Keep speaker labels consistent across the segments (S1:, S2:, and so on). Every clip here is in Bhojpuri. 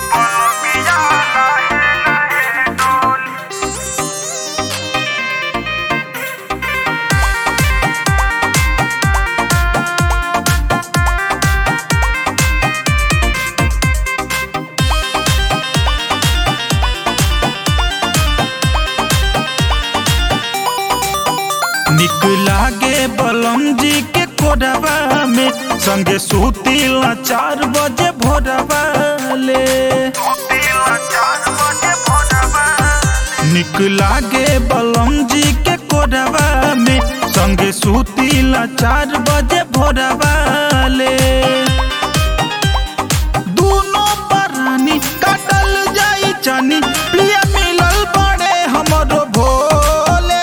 S1: निक लागे बलम जी के कोडबा में संगे सुतीला चार बजे भोरबा ले निक लागे बलम जी के कोडबा में संगे सुतीला चार बजे भोरबा ले दोनों परानी काटल जाई चानी प्रिय मिलल बड़े हमरो भोले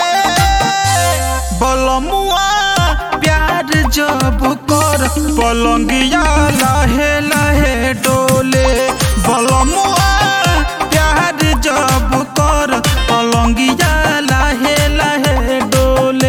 S1: बलमुआ प्यार जब कर पलंगिया लहे लहे डोले बलमुआ प्यार जब कर पलंगिया लहे लहे डोले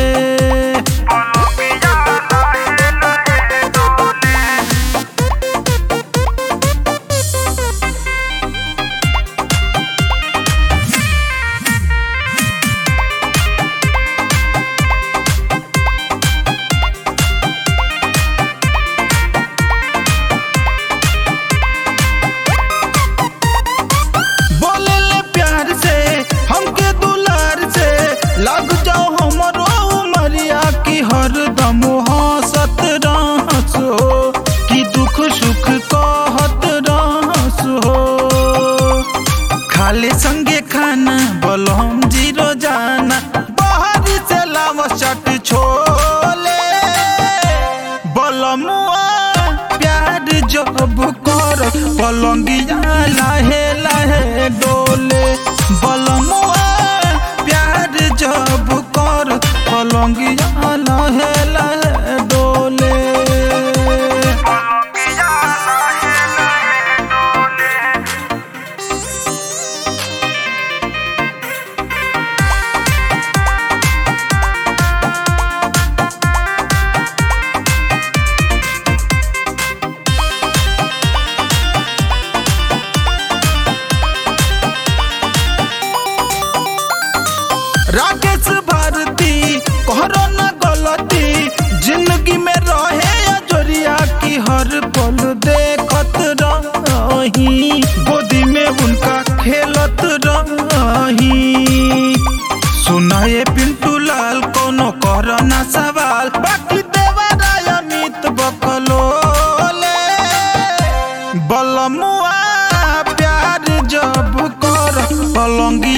S1: बोले ले प्यार से हमके दुलार से लग जाओ हमरो उमरिया की हरदम हंसत रहस हो कि दुख सुख कहत रहस हो खाले संगे खाना बलम जीरो जाना बाहर से लाव चट छोले बलमुआ प्यार जब कर पलंगिया लाहे लाहे डोले बलमुआ प्यार जब कर पलंगिया लाहे लाहे डोले राकेश भारती कहरो न गलती जिंदगी में रहे अजोरिया की हर पल देखत रही गोदी में उनका खेलत रही सुनाए पिंटू लाल कोनो करो ना सवाल बाकी देवराय अमित बकलोले बलमुआ प्यार जब कर पलंगी